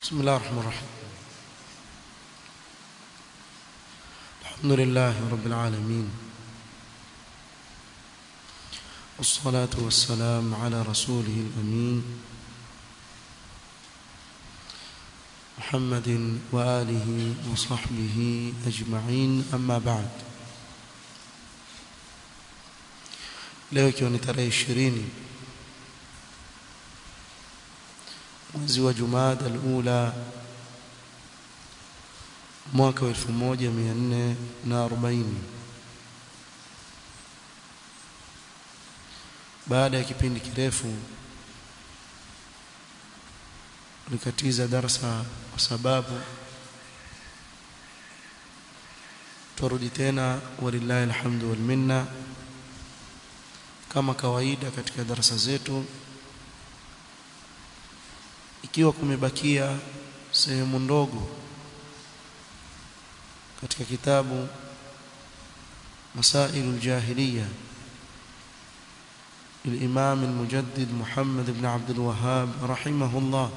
بسم الله الرحمن الرحيم الحمد لله رب العالمين والصلاة والسلام على رسوله الأمين محمد وآله وصحبه أجمعين أما بعد leo ikiwa ni tarehe ishirini mwezi wa Jumada al-Ula mwaka wa 1440 baada ya kipindi kirefu tulikatiza darsa kwa sababu turudi tena walillahi alhamdu wal minna kama kawaida katika darasa zetu ikiwa kumebakia sehemu ndogo katika kitabu مسائل الجاهلية للإمام المجدد محمد بن عبد الوهاب رحمه الله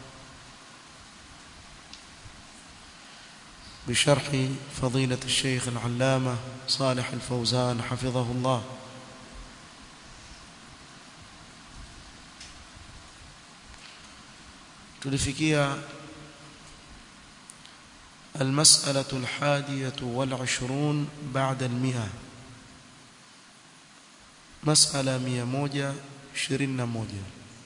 بشرح فضيلة الشيخ العلامة صالح الفوزان حفظه الله tulifikia المسألة الحادية والعشرون بعد المئة مسألة مئة موجة شرين موجة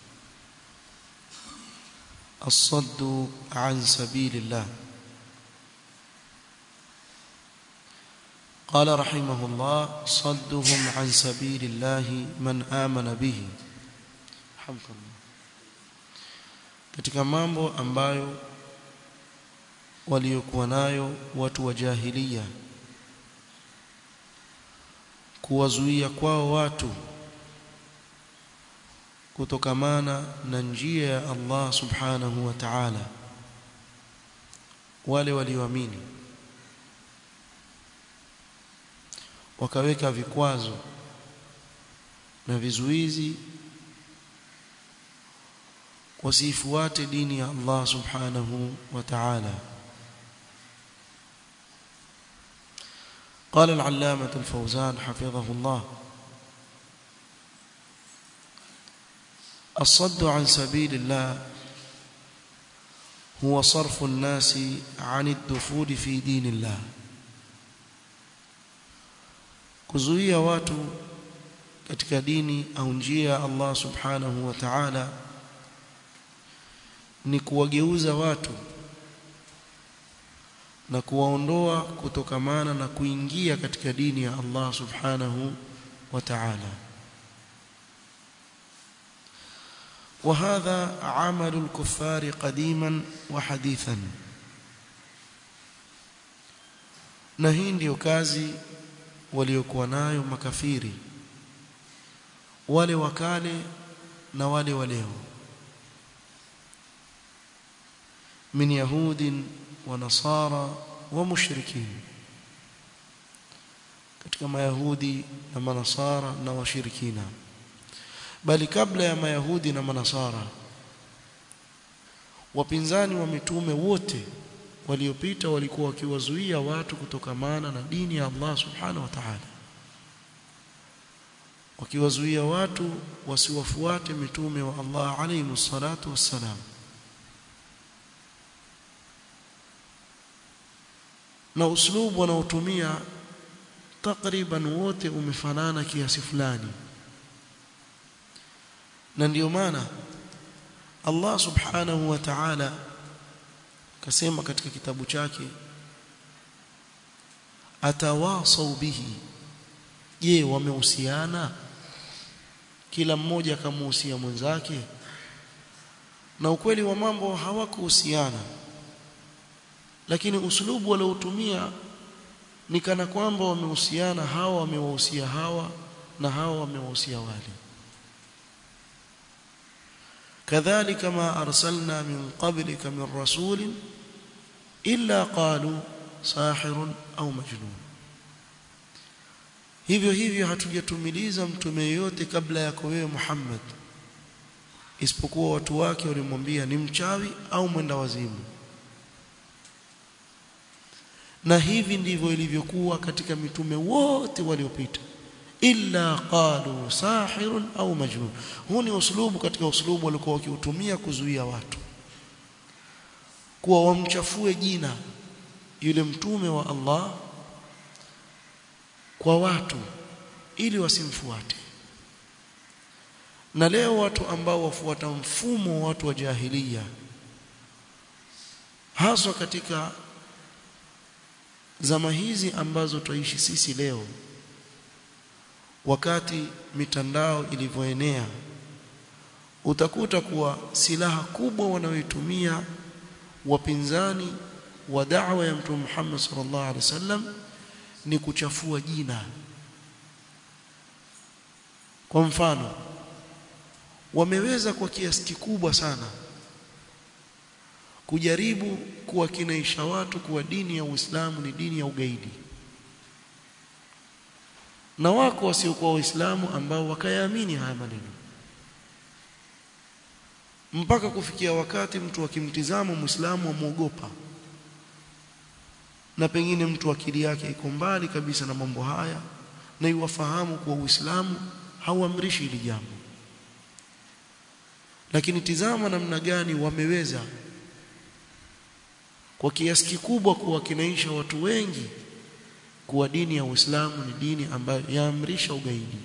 الصد عن سبيل الله قال رحمه الله صدهم عن سبيل الله من آمن به حمد الله katika mambo ambayo waliokuwa nayo watu wa jahilia kuwazuia kwao watu kutokamana na njia ya Allah subhanahu wa ta'ala wale walioamini wakaweka vikwazo na vizuizi wasifuate dini ya Allah subhanahu wa ta'ala قال العلامة الفوزان حفظه الله الصد عن سبيل الله هو صرف الناس عن الدخول في دين الله kuzuia watu katika dini au njia ya Allah subhanahu wa ta'ala ni kuwageuza watu na kuwaondoa kutokamana na kuingia katika dini ya Allah subhanahu wa ta'ala وهذا عمل الكفار قديما وحديثا na hii ndio kazi waliokuwa nayo makafiri wale wakale na wale waleo من يهود ونصارى ومشركين katika mayahudi na manasara na washirikina bali kabla ya mayahudi na manasara wapinzani wa mitume wote waliopita walikuwa wakiwazuia watu kutokamana na dini ya Allah subhanahu wa ta'ala wakiwazuia watu wasiwafuate mitume wa Allah alayhi salatu wassalam na uslubu wanaotumia takriban wote umefanana kiasi fulani na ndiyo maana Allah subhanahu wa ta'ala kasema katika kitabu chake atawasau bihi je wamehusiana kila mmoja akamuhusia mwenzake na ukweli wa mambo hawakuhusiana lakini uslubu waliotumia ni kana kwamba wamehusiana hawa wamewahusia hawa na hawa wamewahusia wale kadhalika ma arsalna min qablika min rasulin illa qalu sahirun au majnun hivyo hivyo hatujatumiliza mtume yote kabla yako wewe Muhammad isipokuwa watu wake walimwambia ni mchawi au mwenda wazimu na hivi ndivyo ilivyokuwa katika mitume wote waliopita illa qalu sahirun au majnun huu ni uslubu katika uslubu walikuwa wakiutumia kuzuia watu kuwa wamchafue jina yule mtume wa Allah kwa watu ili wasimfuate na leo watu ambao wafuata mfumo wa watu wa jahiliya haswa katika zama hizi ambazo twaishi sisi leo wakati mitandao ilivyoenea utakuta kuwa silaha kubwa wanayoitumia wapinzani wa da'wa ya mtume Muhammad sallallahu alaihi wasallam ni kuchafua jina kwa mfano wameweza kwa kiasi kikubwa sana kujaribu kuwakinaisha watu kuwa dini ya Uislamu ni dini ya ugaidi na wako wasiokuwa waislamu ambao wakayaamini haya maneno mpaka kufikia wakati mtu akimtizama muislamu amuogopa na pengine mtu akili yake iko mbali kabisa na mambo haya na iwafahamu kuwa uislamu hauamrishi hili jambo lakini tizama namna gani wameweza kwa kiasi kikubwa kuwakinaisha watu wengi kuwa dini ya Uislamu ni dini ambayo yaamrisha ugaidi.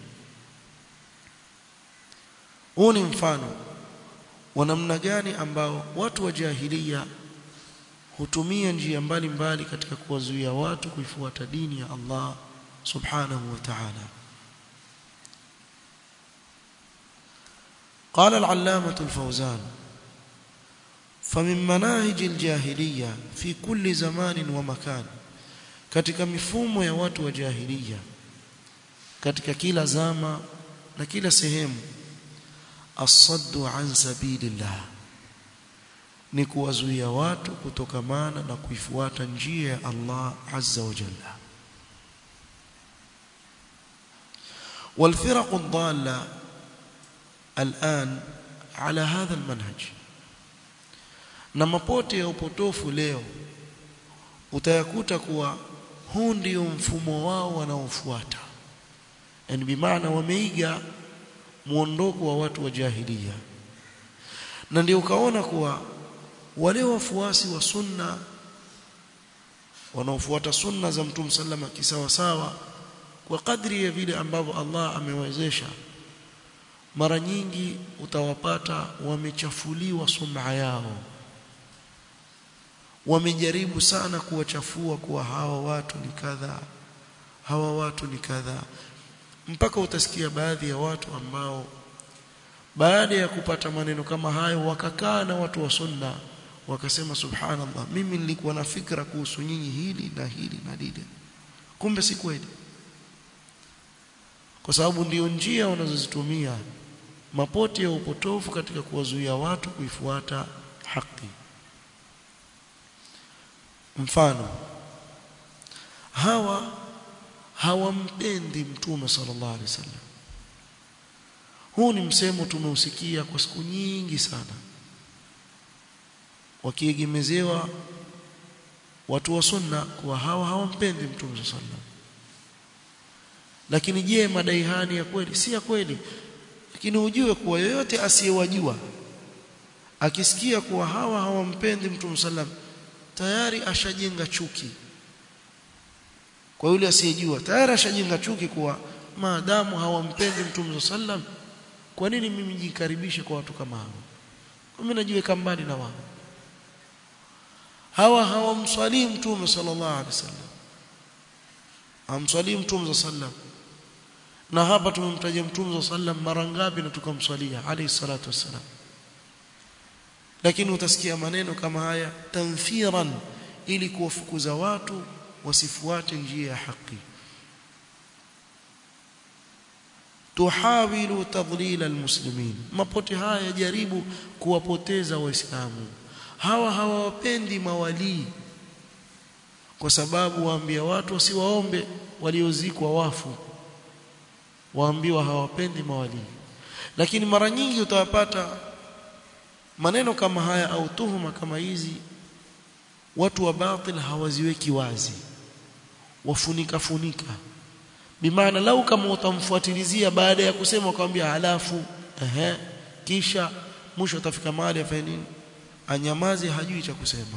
Huu ni mfano wa namna gani ambao watu wa jahiliya hutumia njia mbalimbali katika kuwazuia watu kuifuata dini ya Allah subhanahu wa ta'ala. قال العلامة الفوزان فمن مناهج الجاهلية في كل زمان ومكان katika mifumo ya watu wa jahiliya katika kila zama na kila sehemu asaddu an sabilillah ni kuwazuia watu kutokamana na kuifuata njia ya Allah azza wa jalla والفرق الضاله الان على هذا المنهج na mapote ya upotofu leo utayakuta kuwa huu ndio mfumo wao wanaofuata yani bimaana wameiga muondoko wa watu wa jahiliya na ndio ukaona kuwa wale wafuasi wa sunna wanaofuata sunna za mtume sallama kisawa sawa kwa kadri ya vile ambavyo Allah amewezesha mara nyingi utawapata wamechafuliwa sum'a yao wamejaribu sana kuwachafua kuwa hawa watu ni kadha hawa watu ni kadha mpaka utasikia baadhi ya watu ambao baada ya kupata maneno kama hayo wakakaa na watu wa sunna wakasema subhanallah mimi nilikuwa na fikra kuhusu nyinyi hili na hili na lile kumbe si kweli kwa sababu ndio njia wanazozitumia mapote ya upotofu katika kuwazuia watu kuifuata haki mfano hawa hawampendi mtume sallallahu alaihi wasallam huu ni msemo tumeusikia kwa siku nyingi sana wakiegemezewa watu wa sunna kuwa hawa hawampendi mtume sallallahu alaihi wasallam lakini je madai hani ya kweli si ya kweli lakini ujue kuwa yoyote asiyewajua akisikia kuwa hawa hawampendi mtume sallam tayari ashajenga chuki kwa yule asiyejua tayari ashajenga chuki kuwa maadamu hawampendi mtume sallam kwa nini mimi jikaribishe kwa watu kama hao mimi najiweka mbali na wao hawa hawamswalii mtume sallallahu alaihi wasallam hamswalii mtume sallam na hapa tumemtaja mtume sallam mara ngapi na tukamswalia alayhi salatu wassalam lakini utasikia maneno kama haya tanfiran ili kuwafukuza watu wasifuate njia ya haki tuhawilu tadlil almuslimin mapote haya yajaribu kuwapoteza waislamu hawa hawawapendi mawalii kwa sababu waambia watu wasiwaombe waliozikwa wafu waambiwa hawapendi mawalii lakini mara nyingi utawapata maneno kama haya au tuhuma kama hizi watu wa batil hawaziweki wazi wafunika funika bimaana lau kama utamfuatilizia baada ya kusema ukamwambia halafu ehe kisha mwisho utafika mahali afanye nini anyamaze hajui cha kusema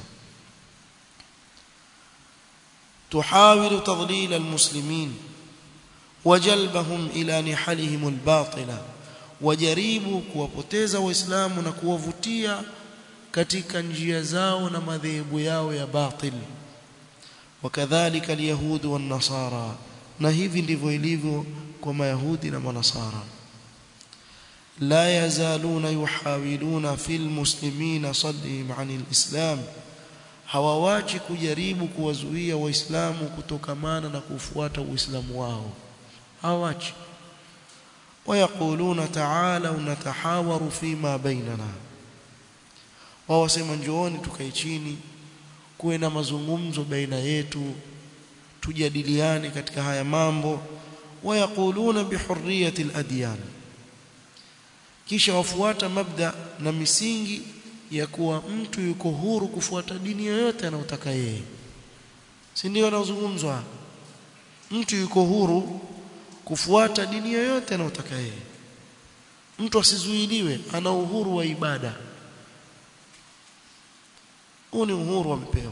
tuhawilu tadlil almuslimin wajalbahum ila nihalihim albatila wajaribu kuwapoteza waislamu na kuwavutia katika njia zao na madhehebu yao ya batil wakadhalika alyahud wan nasara na hivi ndivyo ilivyo kwa mayahudi na manasara la yazaluna yuhawiluna fil muslimina saddihim anil islam hawawachi kujaribu kuwazuia waislamu kutokamana na kufuata uislamu wao hawachi ويقولون تعالوا نتحاور فيما بيننا wao wasema njooni tukae chini kuwe na mazungumzo baina yetu tujadiliane katika haya mambo wayaquluna bihurriyati aladyan kisha wafuata mabda na misingi ya kuwa mtu yuko huru kufuata dini yoyote anayotaka yeye si ndio anazungumzwa mtu yuko huru kufuata dini yoyote anayotaka yeye mtu asizuiliwe ana uhuru wa ibada huu ni uhuru amepewa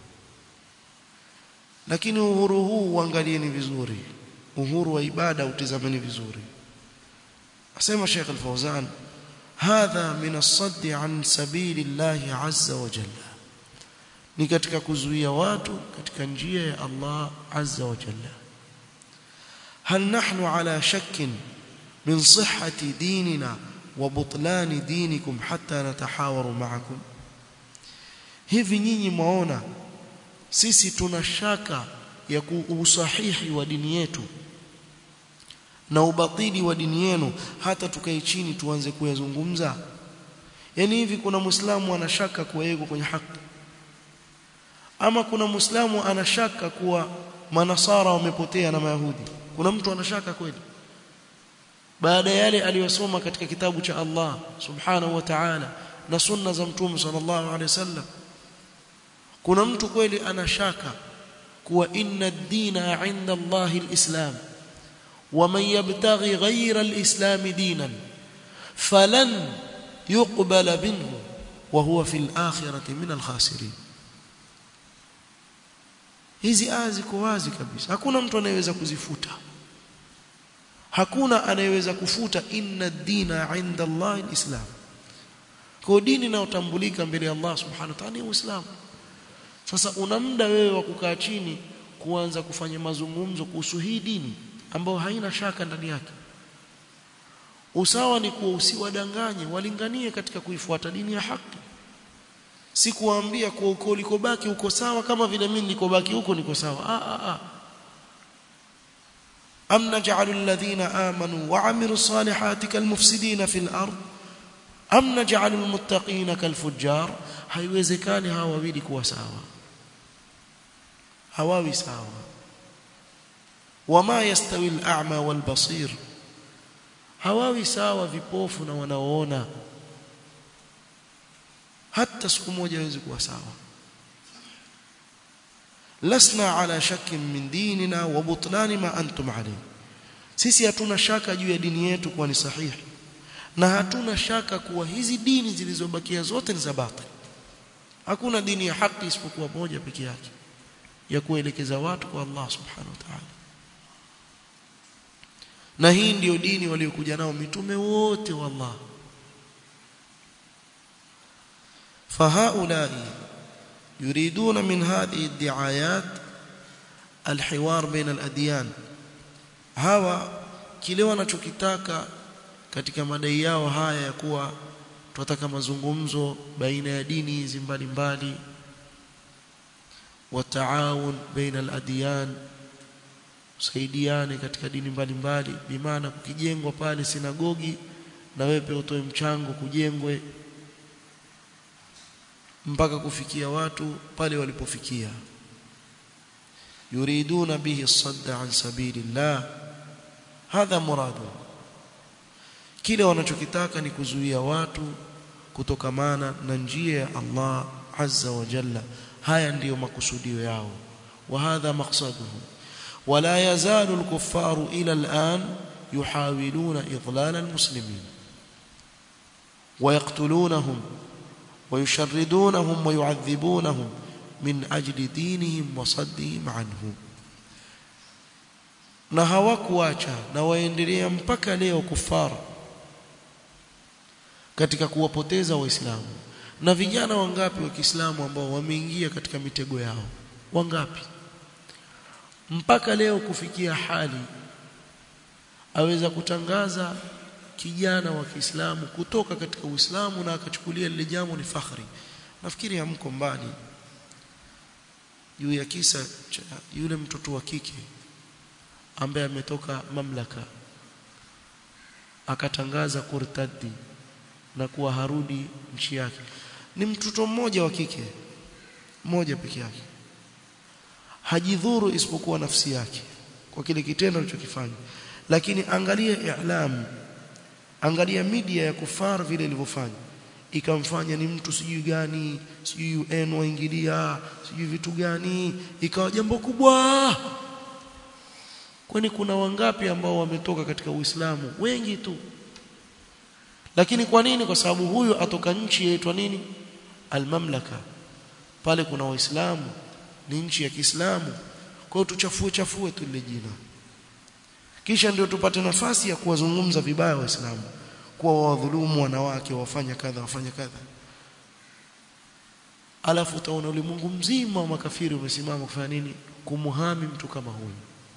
lakini uhuru huu uangalieni vizuri uhuru wa ibada utizameni vizuri asema Sheikh Al-Fawzan hadha min as-sadd an sabilillahi azza wa jalla ni katika kuzuia watu katika njia ya Allah azza wa jalla هل نحن على شك من صحة ديننا وبطلان دينكم حتى نتحاور معكم hivi nyinyi mwaona sisi tuna shaka ya usahihi wa dini yetu na ubatili wa dini yenu hata tukae chini tuanze kuyazungumza yani hivi kuna muislamu anashaka kuwa yeye kwenye haki ama kuna muislamu anashaka kuwa manasara wamepotea na mayahudi kuna mtu anashaka kweli baada yale aliyosoma katika kitabu cha Allah subhanahu wa ta'ala na sunna za mtume sallallahu alaihi wasallam kuna mtu kweli anashaka kuwa inna ad-dina 'inda Allah al-islam wa man yabtaghi ghayra al-islam dinan falan yuqbala minhu wa huwa fil akhirati min al-khasirin hizi aya ziko wazi kabisa hakuna mtu anayeweza kuzifuta hakuna anayeweza kufuta inna ad-dina 'inda Allah al-islam kwa dini inayotambulika mbele ya Allah subhanahu wa ta'ala ni uislamu sasa una muda wewe wa kukaa chini kuanza kufanya mazungumzo kuhusu hii dini ambayo haina shaka ndani yake usawa ni kuwa usiwadanganye walinganie katika kuifuata dini ya haki si kuambia kwa uko ulikobaki uko sawa kama vile mimi nilikobaki huko niko sawa a a a am naj'alu alladhina amanu wa 'amilu salihati kalmufsidina fil ard am naj'alu almuttaqina kalfujjar haiwezekani hawa wawili kuwa sawa hawawi sawa wama yastawi al-a'ma wal-basir hawawi sawa vipofu na wanaoona hata siku moja hawezi kuwa sawa lasna ala shakkin min dinina wa butlani ma antum alayhi sisi hatuna shaka juu ya dini yetu kuwa ni sahihi na hatuna shaka kuwa hizi dini zilizobakia zote ni za batili hakuna dini ya haki isipokuwa moja pekee yake ya kuelekeza watu kwa Allah subhanahu wa ta'ala na hii ndiyo dini waliokuja nao mitume wote wa Allah فهؤلاء يريدون من هذه الدعايات الحوار بين الأديان hawa kile wanachokitaka katika madai yao haya ya kuwa tunataka mazungumzo baina ya dini hizi mbalimbali wataawun baina al-adyan saidiane katika dini mbalimbali bimaana kukijengwa pale sinagogi na wewe pia utoe mchango kujengwe mpaka kufikia watu pale walipofikia yuriduna bihi sadda an sabilillah hadha muradu kile wanachokitaka ni kuzuia watu kutokamana na njia ya Allah azza wa jalla haya ndiyo makusudio yao wa hadha maqsaduhu wala yazalu al-kuffaru ila al-an yuhawiluna idlal al-muslimin ويقتلونهم ويشردونهم ويعذبونهم من أجل دينهم وصدهم عنه na hawakuacha na waendelea mpaka leo kufara katika kuwapoteza waislamu na vijana wangapi wa Kiislamu ambao wameingia katika mitego yao wangapi mpaka leo kufikia hali aweza kutangaza kijana wa Kiislamu kutoka katika Uislamu na akachukulia lile jambo ni fakhri nafikiri hamko mbali juu ya kisa cha yule mtoto wa kike ambaye ametoka mamlaka akatangaza kurtadi na kuwa harudi nchi yake ni mtoto mmoja wa kike mmoja peke yake hajidhuru isipokuwa nafsi yake kwa kile kitendo alichokifanya lakini angalia i'lam angalia media ya kufar vile ilivyofanya ikamfanya ni mtu sijui gani sijui UN waingilia sijui vitu gani ikawa jambo kubwa kwani kuna wangapi ambao wametoka katika Uislamu wengi tu lakini kwa nini kwa sababu huyu atoka nchi yaitwa nini almamlaka pale kuna waislamu ni nchi ya Kiislamu kwa hiyo tuchafue chafue tu lile jina kisha ndio tupate nafasi ya kuwazungumza vibaya waislamu kuwa wadhulumu wanawake wafanya kadha wafanya kadha alafu utaona ulimwengu mzima wa makafiri umesimama kufanya nini kumuhami mtu kama huyu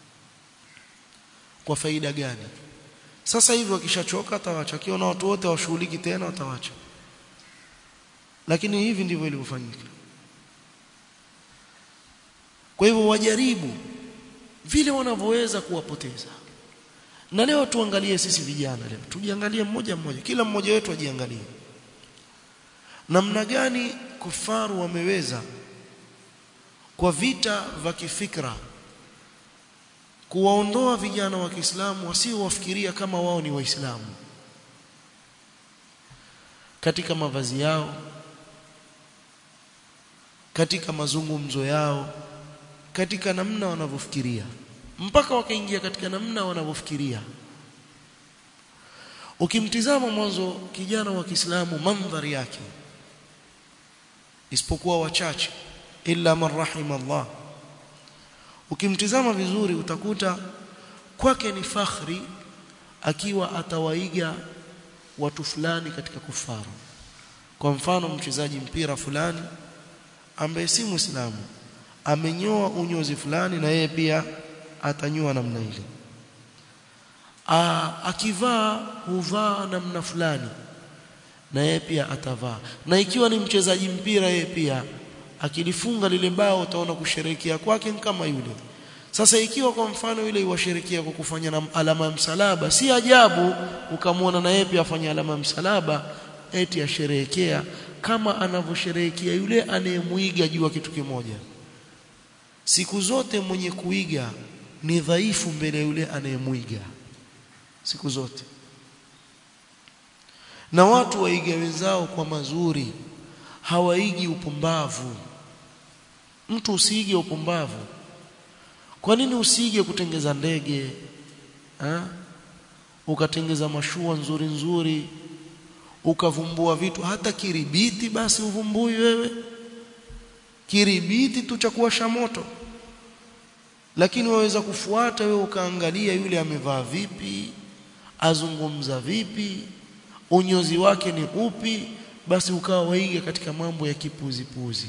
kwa faida gani sasa hivi wakishachoka atawacha kiona watu wote washughuliki tena watawacha lakini hivi ndivyo ilivyofanyika kwa hivyo wajaribu vile wanavyoweza kuwapoteza na leo tuangalie sisi vijana leo tujiangalie mmoja mmoja kila mmoja wetu ajiangalie namna gani kufaru wameweza kwa vita vya kifikra kuwaondoa vijana wa Kiislamu wasiowafikiria kama wao ni waislamu katika mavazi yao katika mazungumzo yao katika namna wanavyofikiria mpaka wakaingia katika namna wanavyofikiria ukimtizama mwanzo kijana wa Kiislamu mandhari yake isipokuwa wachache illa man rahima Allah ukimtizama vizuri utakuta kwake ni fakhri akiwa atawaiga watu fulani katika kufaru kwa mfano mchezaji mpira fulani ambaye si muislamu amenyoa unyozi fulani na yeye pia atanyoa namna ile akivaa huvaa namna fulani na yeye pia atavaa na ikiwa ni mchezaji mpira yeye pia akilifunga lile bao utaona kusherekea kwake kama yule sasa ikiwa kwa mfano yule iwasherekea kwa kufanya na alama ya msalaba si ajabu ukamwona na yeye pia afanya alama ya msalaba eti asherehekea kama anavyosherehekea yule anayemuiga juu kitu kimoja siku zote mwenye kuiga ni dhaifu mbele yule anayemuiga siku zote na watu waiga wenzao kwa mazuri hawaigi upumbavu mtu usiige upumbavu kwa nini usiige kutengeza ndege ha? ukatengeza mashua nzuri nzuri ukavumbua vitu hata kiribiti basi uvumbui wewe kiribiti tu cha kuwasha moto lakini waweza kufuata wewe ukaangalia yule amevaa vipi azungumza vipi unyozi wake ni upi basi ukawa waiga katika mambo ya kipuzipuzi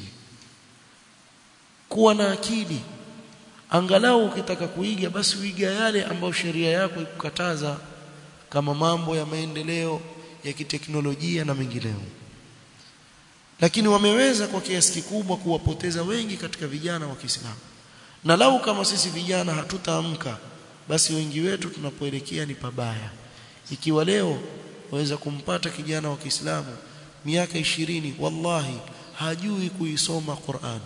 kuwa na akili angalau ukitaka kuiga basi uiga yale ambayo sheria yako ikukataza kama mambo ya maendeleo ya kiteknolojia na mengineo lakini wameweza kwa kiasi kikubwa kuwapoteza wengi katika vijana wa Kiislamu na lau kama sisi vijana hatutaamka basi wengi wetu tunapoelekea ni pabaya ikiwa leo waweza kumpata kijana wa Kiislamu miaka ishirini wallahi hajui kuisoma Qur'an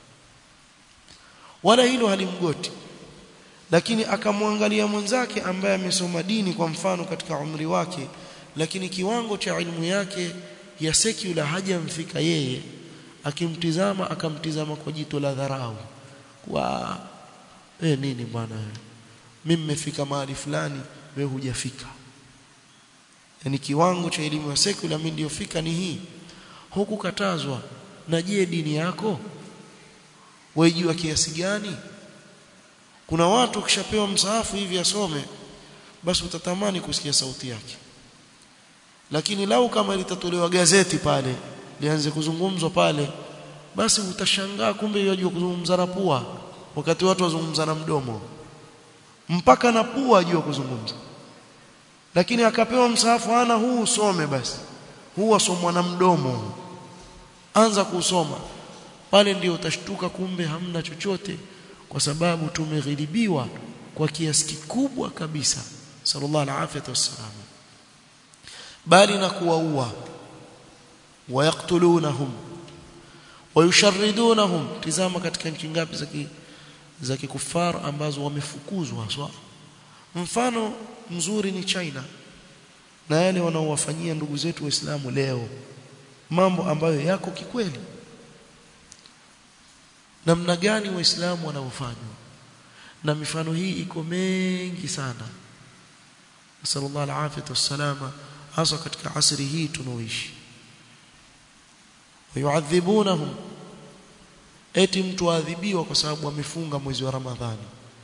wala hilo halimgoti lakini akamwangalia mwenzake ambaye amesoma dini kwa mfano katika umri wake lakini kiwango cha ilmu yake ya secular hajamfika yeye akimtizama akamtizama kwa jito la dharau kwa eh nini bwana mimi nimefika mahali fulani wewe hujafika yani kiwango cha elimu ya secular mimi niliyofika ni hii huku katazwa na je dini yako waijua kiasi gani kuna watu kishapewa msaafu hivi asome basi utatamani kusikia sauti yake lakini lau kama litatolewa gazeti pale lianze kuzungumzwa pale basi utashangaa kumbe yajua kuzungumza na pua wakati watu wazungumza na mdomo mpaka na pua ajua kuzungumza lakini akapewa msaafu ana huu usome basi huu asomwa na mdomo anza kusoma pale ndio utashtuka kumbe hamna chochote kwa sababu tumeghilibiwa kwa kiasi kikubwa kabisa sallallahu alaihi wasallam bali na kuwaua wayaqtulunahum wayusharridunahum tizama katika nchi ngapi za za kikufar ambazo wamefukuzwa haswa mfano mzuri ni China na yale wanaowafanyia ndugu zetu waislamu leo mambo ambayo yako kikweli namna gani waislamu wanavyofanywa na mifano hii iko mengi sana sallallahu alaihi wasallam hasa katika asri hii tunaoishi wayuadhibunahum eti mtu aadhibiwa kwa sababu amefunga mwezi wa Ramadhani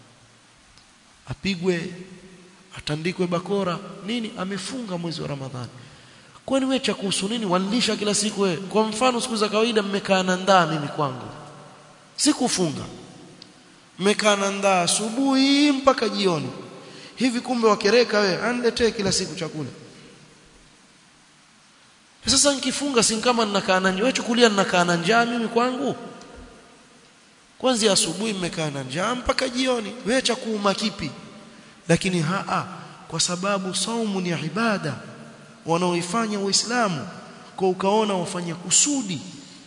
apigwe atandikwe bakora nini amefunga mwezi wa Ramadhani kwani wewe cha kuhusu nini wanilisha kila siku wewe kwa mfano siku za kawaida mmekaa na ndaa mimi kwangu sikufunga mmekaa na ndaa asubuhi mpaka jioni hivi kumbe wakereka wewe aniletee kila siku chakula sasa nikifunga si kama ninakaa na njaa chukulia ninakaa na njaa mimi kwangu kwanza asubuhi mmekaa na njaa mpaka jioni wewe cha kuuma kipi lakini haa kwa sababu saumu ni ibada wanaoifanya waislamu kwa ukaona wafanya kusudi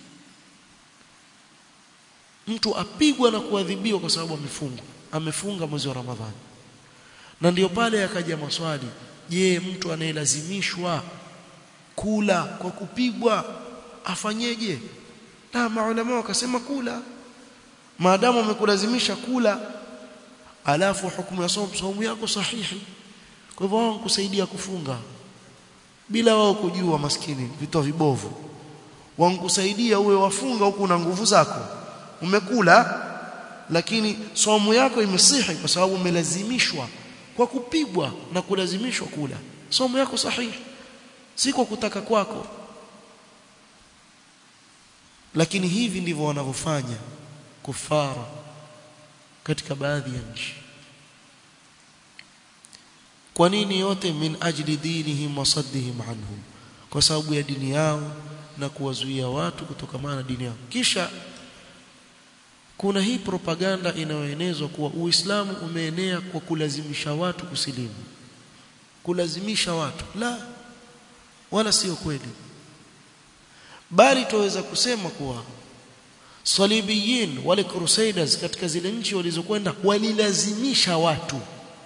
mtu apigwa na kuadhibiwa kwa sababu amefunga amefunga mwezi wa Ramadhani na ndiyo pale yakaja maswali je mtu anayelazimishwa kula kwa kupigwa afanyeje na maulama wakasema kula maadamu amekulazimisha kula alafu hukumu ya somo somo yako sahihi kwa hivyo wao kusaidia kufunga bila wao kujua maskini vitu vibovu wankusaidia uwe wafunga huku na nguvu zako umekula lakini somo yako imesihi kwa sababu umelazimishwa kwa kupigwa na kulazimishwa kula somo yako sahihi si kwa kutaka kwako lakini hivi ndivyo wanavyofanya kufara katika baadhi ya nchi kwa nini yote min ajli dinihim wa saddihim anhum kwa sababu ya dini yao na kuwazuia watu kutokamana na dini yao kisha kuna hii propaganda inayoenezwa kuwa Uislamu umeenea kwa kulazimisha watu kusilimu kulazimisha watu la wala sio kweli bali tuweza kusema kuwa salibiyin wale crusaders katika zile nchi walizokwenda walilazimisha watu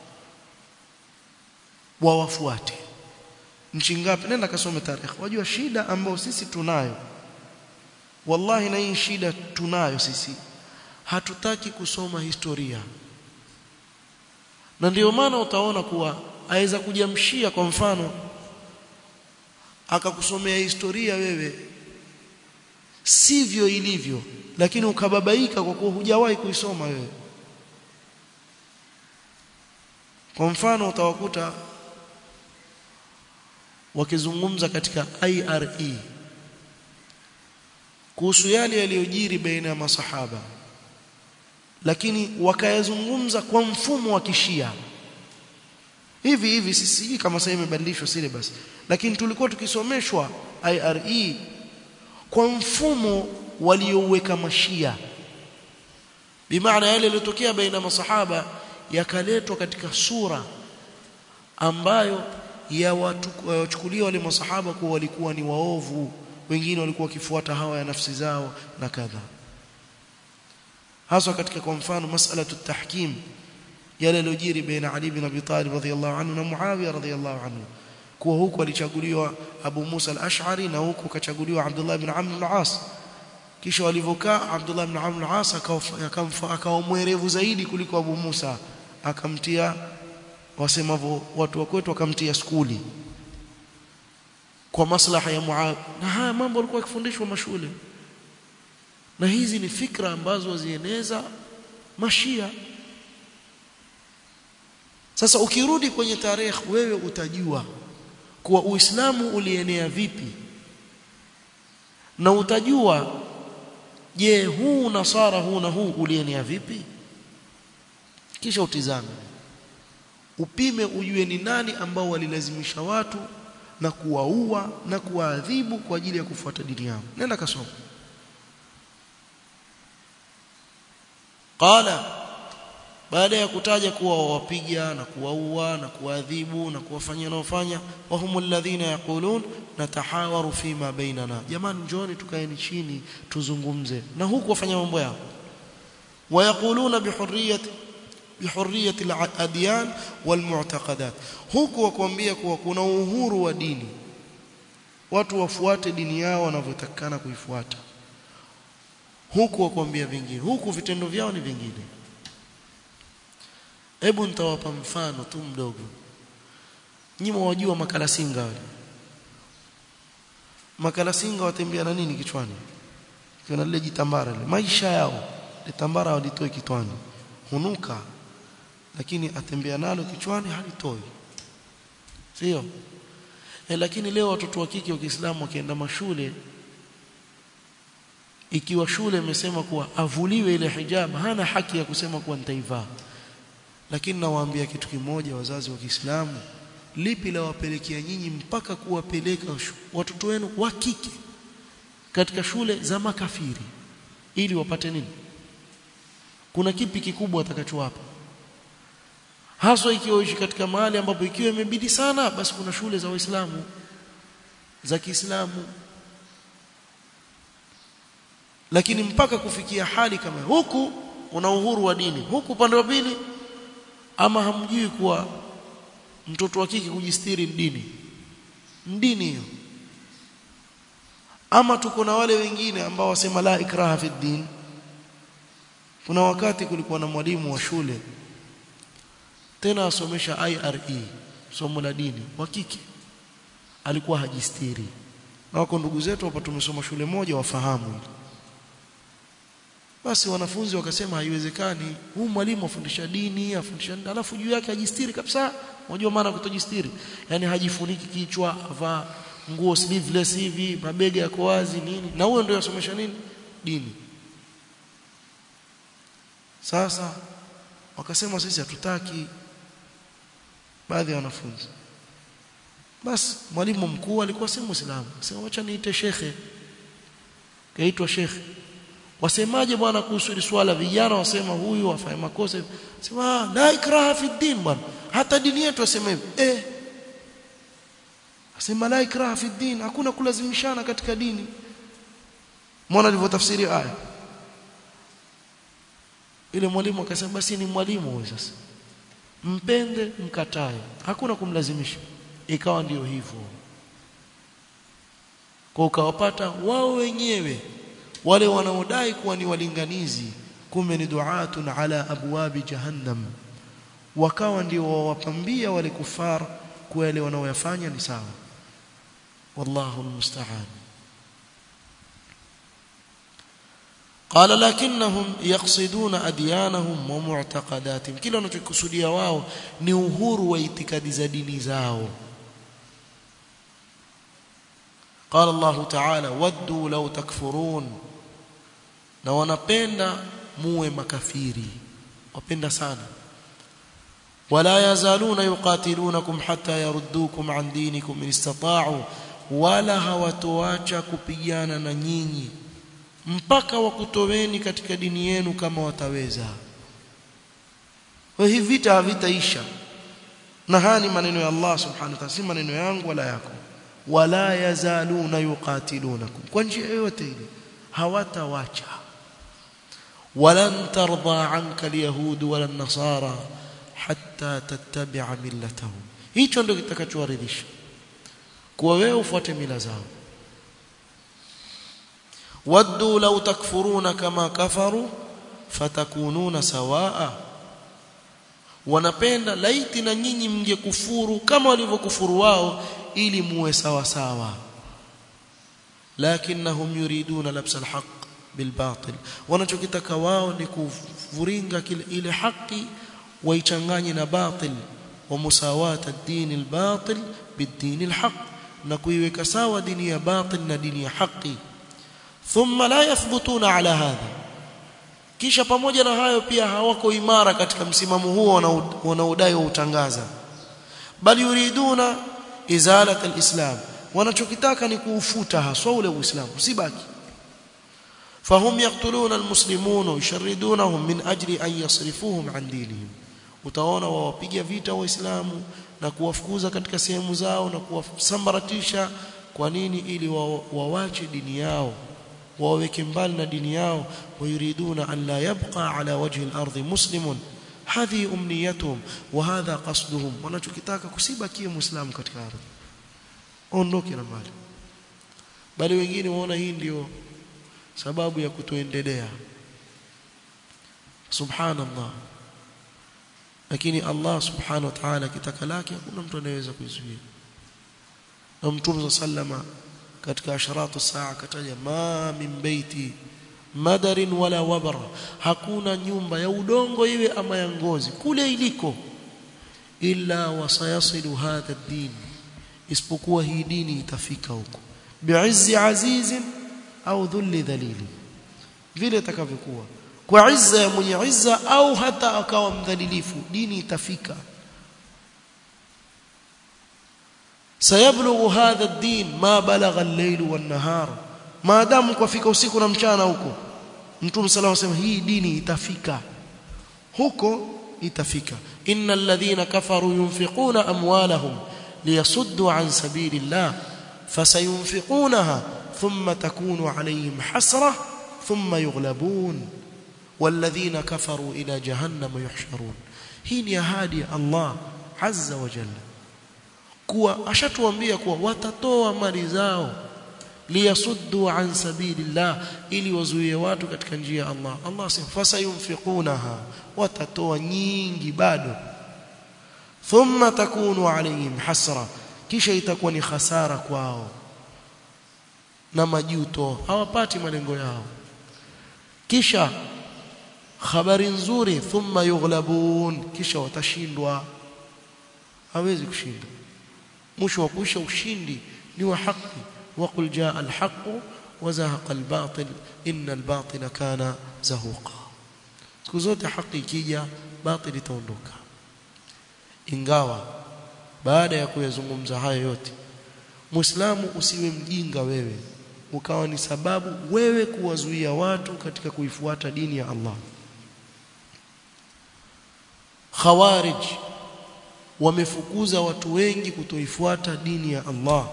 wawafuate nchi ngapi nenda kasome tarehe wajua shida ambayo sisi tunayo wallahi na hii shida tunayo sisi hatutaki kusoma historia na ndio maana utaona kuwa aweza kujamshia kwa mfano akakusomea historia wewe sivyo ilivyo lakini ukababaika kwa kuwa hujawahi kuisoma wewe kwa mfano utawakuta wakizungumza katika IRE kuhusu yale yaliyojiri baina ya masahaba lakini wakayazungumza kwa mfumo wa kishia hivi hivi sisi kama sasa imebadilishwa syllabus lakini tulikuwa tukisomeshwa IRE kwa mfumo waliouweka mashia bimaana yale yaliyotokea baina masahaba yakaletwa katika sura ambayo ya wachukulia wale masahaba kuwa walikuwa ni waovu wengine walikuwa wakifuata hawa ya nafsi zao na kadha hasa katika kwa mfano masala tahkim yale yaliyojiri baina Ali bin Abi Talib radhiyallahu anhu na Muawiya radhiyallahu anhu kuwa huku alichaguliwa Abu Musa al-Ash'ari na huku kachaguliwa Abdullah ibn Amr al-As kisha walivyokaa Abdullah ibn Amr al-As akawa mwerevu zaidi kuliko Abu Musa akamtia wasemavyo watu wa kwetu akamtia skuli kwa maslaha ya Muad na haya mambo alikuwa akifundishwa mashule na hizi ni fikra ambazo wazieneza mashia sasa ukirudi kwenye tarehe wewe utajua kuwa Uislamu ulienea vipi na utajua je huu nasara huu na huu ulienea vipi kisha utizame upime ujue ni nani ambao walilazimisha watu na kuwaua na kuwaadhibu kwa ajili ya kufuata dini yao nenda kasoma qala baada ya kutaja kuwa wawapiga na kuwaua na kuadhibu na kuwafanyia naofanya wahumul ladhina yaqulun natahawaru fima bainana jamani njoni tukaeni chini tuzungumze na huku wafanya mambo yao wayaquluna bihurriyati bihurriyati al-adyan wal-mu'taqadat huku wakwambia kuwa kuna uhuru wa dini watu wafuate dini yao wanavyotakana kuifuata huku wakwambia vingine huku vitendo vyao ni vingine hebu nitawapa mfano tu mdogo nyinyi wajua makalasinga wale makalasinga watembea na nini kichwani kuna lile jitambara ile maisha yao litambara walitoe kitwani hunuka lakini atembea nalo kichwani halitoi sio e, lakini leo watoto wa kike wa Kiislamu wakienda mashule ikiwa shule imesema kuwa avuliwe ile hijab hana haki ya kusema kuwa nitaivaa lakini nawaambia kitu kimoja wazazi wa Kiislamu lipi la wapelekea nyinyi mpaka kuwapeleka watoto wenu wa kike katika shule za makafiri ili wapate nini kuna kipi kikubwa watakachowapa haswa ikiwa uishi katika mahali ambapo ikiwa imebidi sana basi kuna shule za waislamu za Kiislamu lakini mpaka kufikia hali kama huku una uhuru wa dini huku upande wa pili ama hamjui kuwa mtoto wa kike kujistiri dini dini hiyo ama tuko na wale wengine ambao wasema la ikraha fi din kuna wakati kulikuwa na mwalimu wa shule tena asomesha IRE somo la dini wa kike alikuwa hajistiri na wako ndugu zetu hapa tumesoma shule moja wafahamu basi wanafunzi wakasema haiwezekani huu mwalimu afundisha dini afundisha alafu juu yake hajistiri kabisa unajua maana kutojistiri yani hajifuniki kichwa avaa nguo sleeveless hivi mabega yako wazi nini na huyo ndio yasomesha nini dini sasa wakasema sisi hatutaki baadhi ya wanafunzi basi mwalimu mkuu alikuwa si muislamu akasema acha niite shekhe kaitwa shekhe wasemaje bwana kuhusu hili swala vijana wasema huyu afanye makosa sema la ikraha fi din bwana hata dini yetu wasema hivi eh asema la ikraha fi din hakuna kulazimishana katika dini mwana alivyotafsiri aya ile mwalimu akasema basi ni mwalimu huyo sasa mpende mkatae hakuna kumlazimisha ikawa ndiyo hivyo kwa ukawapata wao wenyewe wale wanaodai kuwa ni walinganizi kumbe ni duatun ala abwabi jahannam wakawa ndio wawapambia wale kufar kwa yale wanaoyafanya ni sawa wallahu almusta'an قال لكنهم يقصدون اديانهم ومعتقداتهم kila wanachokusudia wao ni uhuru wa itikadi za dini zao قال الله تعالى ودوا لو تكفرون na wanapenda muwe makafiri wapenda sana wala yazaluna yuqatilunakum hatta yaruddukum an dinikum in istata'u wala hawatoacha kupigana na nyinyi mpaka wakutoweni katika dini yenu kama wataweza hivi vita havitaisha na haya ni maneno ya Allah subhanahu wa ta'ala si maneno yangu wala yako wala yazaluna yuqatilunakum kwa njia yoyote ile hawatawacha walan tarda anka alyahud wala nasara hatta tattabi'a millatahum hicho ndio kitakachowaridhisha kuwa wewe ufuate mila zao waddu law takfuruna kama kafaru fatakununa sawaa wanapenda laiti na nyinyi mngekufuru kama walivyokufuru wao ili muwe sawa sawa lakinnahum yuriduna labsa alhaq bilbatil wanachokitaka wao ni kuvuringa ile haki waichanganye na batil wa musawata ad-din al-batil bid-din al-haq na kuiweka sawa dini ya batil na dini ya haki thumma la yathbutuna ala hadha kisha pamoja na hayo pia hawako imara katika msimamo huo wanaodai utangaza bali yuriduna izalat al-islam wanachokitaka ni kuufuta haswa ule uislamu usibaki فهم يقتلون المسلمون ويشردونهم من أجل أن يصرفوهم عن دينهم utaona wawapiga vita waislamu na kuwafukuza katika sehemu zao na kuwasambaratisha kwa nini ili wawache dini yao waweke mbali na dini yao wayuriduna an la yabqa ala wajhi al-ardh muslimun hadhi umniyatuhum wa hadha qasduhum wanachokitaka kusibakie muislamu katika ardhi ondoke na mbali bali wengine waona hii ndio sababu ya kutoendelea subhanallah lakini Allah subhanahu wa ta'ala kitaka lake hakuna mtu anayeweza kuizuia na mtume sallama katika asharatu saa kataja ma min baiti madarin wala wabar hakuna nyumba ya udongo iwe ama ya ngozi kule iliko illa wasayasilu hadha ad-din isipokuwa hii dini itafika huko bi'izzi azizin au dhulli dhalili vile itakavyokuwa kwa izza ya mwenye izza au hata akawa mdhalilifu dini itafika sayablughu hadha ad-din ma balagha al-layl wan-nahar maadamu kwafika usiku na mchana huko mtume sallallahu alayhi wasallam hii dini itafika huko itafika innal ladhina kafaru yunfiquna amwalahum liyasuddu an sabilillah fasayunfiqunaha ثم تكون عليهم حسرة ثم يغلبون والذين كفروا إلى جهنم يحشرون هي ahadi Allah azza wa jalla kuwa ashatuambia kuwa watatoa mali zao liyasuddu an sabilillah ili wazuie watu katika njia ya Allah Allah asema fasayunfiqunaha watatoa nyingi bado thumma takunu alayhim hasra kisha itakuwa ni khasara kwao na majuto hawapati malengo yao kisha habari nzuri thumma yughlabun kisha watashindwa hawezi kushinda mwisho wa kuisha ushindi ni wa haki waqul jaa alhaq wa zahaqa albatil inna albatila kana zahuqa siku zote haki ikija batil itaondoka ingawa baada ya kuyazungumza hayo yote muislamu usiwe mjinga wewe ukawa ni sababu wewe kuwazuia watu katika kuifuata dini ya Allah khawarij wamefukuza watu wengi kutoifuata dini ya Allah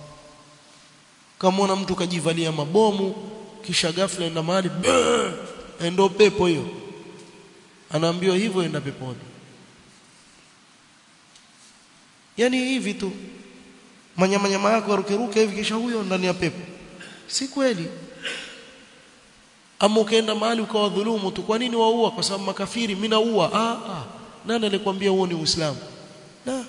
kama mtu kajivalia mabomu kisha ghafla enda mahali endo pepo hiyo anaambiwa hivyo enda peponi yani hivi tu manyamanyama yako arukeruke hivi kisha huyo ndani ya pepo si kweli ama ukaenda mahali ukawadhulumu tu kwa nini waua kwa sababu makafiri mimi naua ah ah nani alikwambia huo ni uislamu la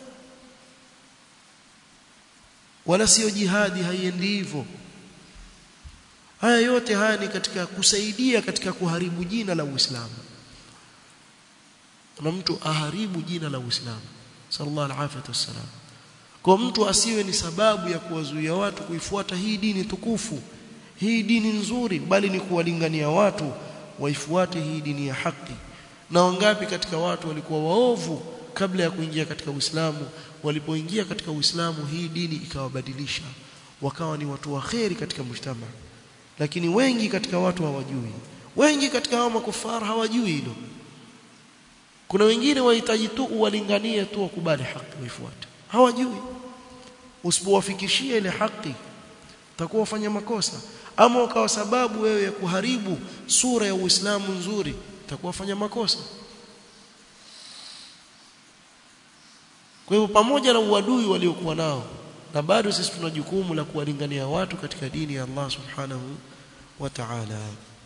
wala sio jihadi haiendi hivyo haya yote haya ni katika kusaidia katika kuharibu jina la Uislamu na mtu aharibu jina la Uislamu sallallahu alaihi wasallam kwa mtu asiwe ni sababu ya kuwazuia watu kuifuata hii dini tukufu hii dini nzuri bali ni kuwalingania watu waifuate hii dini ya haki na wangapi katika watu walikuwa waovu kabla ya kuingia katika Uislamu walipoingia katika Uislamu hii dini ikawabadilisha wakawa ni watu waheri katika mshtama lakini wengi katika watu hawajui wengi katika hao makufara hawajui hilo kuna wengine wahitaji tu uwalinganie tu wakubali haki waifuate hawajui usipowafikishia ile haki utakuwa ufanya makosa ama ukawa sababu wewe ya kuharibu sura ya Uislamu nzuri utakuwa fanya makosa kwa hivyo pamoja na uadui waliokuwa nao na bado sisi tuna jukumu la kuwalingania watu katika dini ya Allah subhanahu wa ta'ala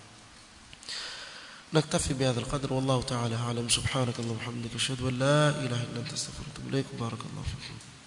نكتفي بهذا القدر والله تعالى أعلم سبحانك اللهم وبحمدك أشهد أن لا إله إلا أنت أستغفرك وأتوب إليك بارك الله فيكم